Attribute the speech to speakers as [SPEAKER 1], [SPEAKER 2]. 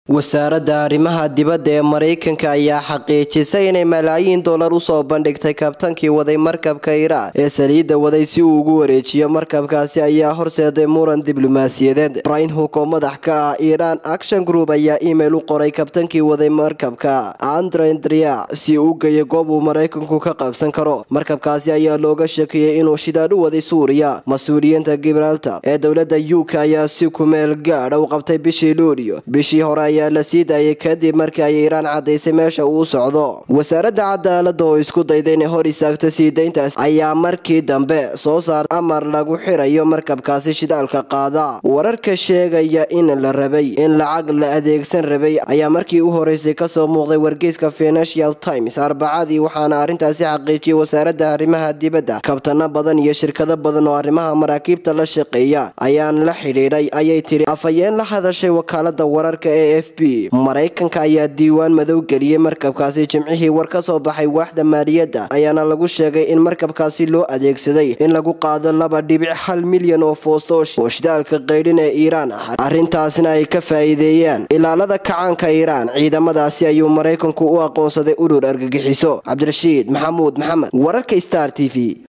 [SPEAKER 1] wasaaradda arrimaha dibadda ee maraykanka ayaa xaqiijisay inay malaayiin dollar usoo bandhigtay kabtankii waday markabka iraan ee saliidda waday si uu ugu wareejiyo markabkaasi ayaa horseeday muran diblomaasiyadeed brain hook oo madax ka ah iiraan action group ayaa imail u qoray kabtankii waday markabka andrendria si uu geeyo goob uu maraykanku ka qabsan karo markabkaasi ayaa looga sheekiyey inuu shidaadh u waday suuriya mas-uuliyiinta gibraltar ee dowladda u k ayaa si kumeel gaadha u qabtay bishii luulyo bishii hore ayaa la sii daayay kadib markii ay iiraan caddaysay meesha uu socdo wasaaradda cadaaladda oo isku dayda inay hor istaagto sii dayntaas ayaa markii dambe soo saar amar lagu xirayo markabkaasi shidaalka qaada wararka sheegaya in la rabay in lacag la adeegsan rabay ayaa markii u horeysay kasoo muuqday wargeyska financial times arbacadii waxaana arrintaasi xaqiijiyay wasaaradda arrimaha dibadda kabtano badan iyo shirkado badan oo arrimaha maraakiibta la shaqeeya ayaan la xidhiidhay ayay tiri afhayeen la hadashay wakaalada wararka ee f maraykanka ayaa diiwaan madow geliyey markabkaasi jimcihii war ka soo baxay waaxda maaliyadda ayaana lagu sheegay in markabkaasi loo adeegsaday in lagu qaado laba dhibic hal milyan oo foosto oo shidaalka qaydhin ee iiraan ah arrintaasna ay ka faa'iideeyaan ilaalada kacaanka iiraan ciidamadaasi ayuu maraykanku u aqoonsaday urur argagixiso cabdirashiid maxamuud maxamed wararka star t v